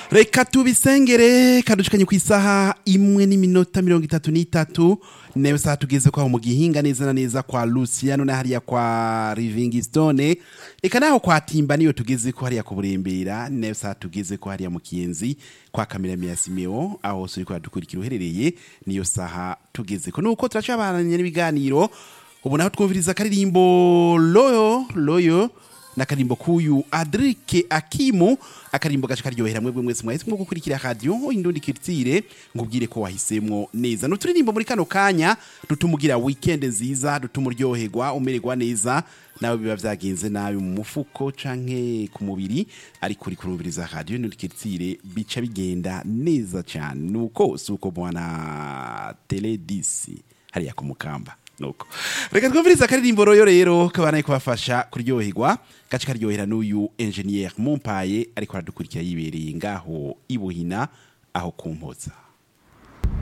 reka tubisengere kadushikanye ku isaha imwe n'iminota mirongo itatu n'itatu nayo saha tugeze kwaho mu gihinga neza na neza kwa luciano na hariya kwa livingstone eka naho kwa timba niyo tugeze ko hariya ku burembera nayo saha tugeze ko hariya mu kiyenzi kwa kamirami ya simeo aho hose uriko uradukurikira uherereye niyo saha tugeze ko nuko turacabananye n'ibiganiro ubu naho twumviriza akaririmbo loyo loyo n'akarimbo k'uyu adrike akimu akarimbo gace karyohera mwebwe mwese mwahisemo gukurikira radiyo indundi kiritsire ngubwire ko wahisemwo neza n'uturirimbo muri kano kanya dutuma ugira weekend nziza dutuma uryoherwa umererwa neza nawe biba vyagenze nabi mu mufuko canke ku mubiri ariko uri kurumviriza radiyo indundi kiritsire bica bigenda neza cyane nuko si uko bwana teledisi hariya ku mukamba nuko reka twumvirize akaririmbo royo rero kabanaye kubafasha kuryoherwa gace karyohera n'uyu engineer Mompaye ariko aradukurikira yibereye ngaho ibuhina aho kumpoza